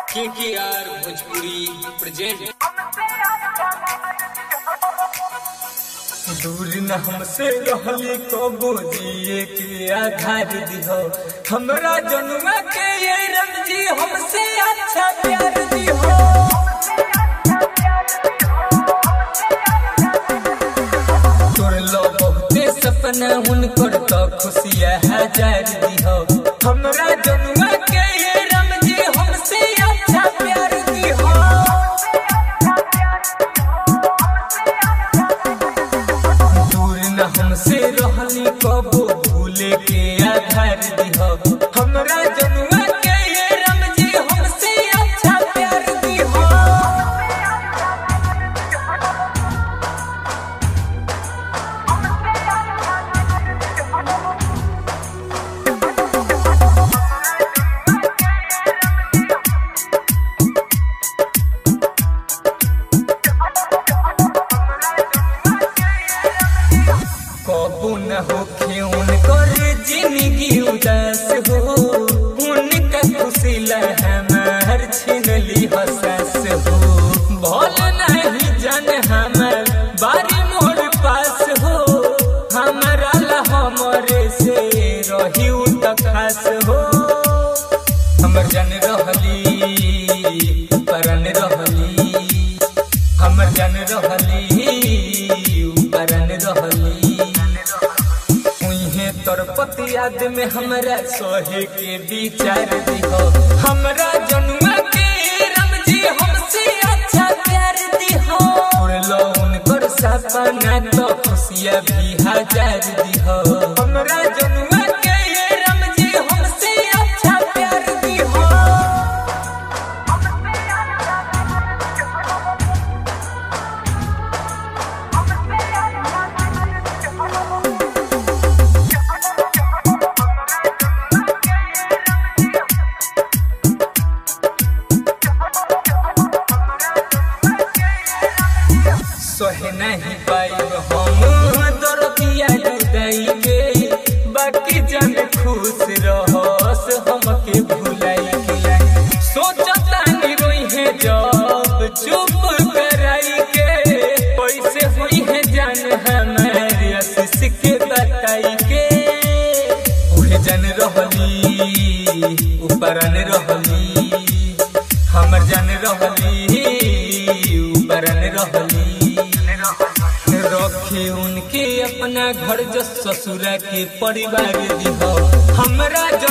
के के आर भोजपुरी प्रेजेंट दूर न हमसे रहली कबो जिए के आधार दिहो हमरा जनुआ के ये रमजी हमसे अच्छा प्यार दिहो तोर लो बहुते सपना हुनकर तो खुशिया हजार दिहो हमरा जनुआ के ये रमजी हमसे अच्छा प्यार दिहो दूर न हमसे रहली कबो भूले के आधार दिहो हमरा जनुआ के ये रमजी हमसे अच्छा प्यार दिहो कबू न होखे उनकर जिंदगी उदास हो उनका खुशी हमार छिनली हसास हो भल नहीं जन हमर बारी मोर पास हो हमारा ला हमरे से रही उ त खास हो हमर जन रहली परन रहली हमर जन रहली परन रहली उहे तोर पति याद में हमरा सोहे के विचार दिहो हमरा जनुआ के रमजी हमसे अच्छा प्यार दिहो उड़लो उनकर सपना तो खुशिया भी हजार दिहो हमरा जनुआ के रमजी हमसे अच्छा प्यार दिहो सोहे नहीं पाइब हम दरदिया जुदाई के बाकी जन खुश रहस हमके भुलाई के सोचता नहीं रोई है जब चुप कराई के पैसे हुई है जान हमारे आशीष के बताई के उहे जन रहली ऊपरन रहली हमर जन रहली ऊपरन रहली रखे उनके अपना घर जो ससुरा के परिवार दिहो हमरा जो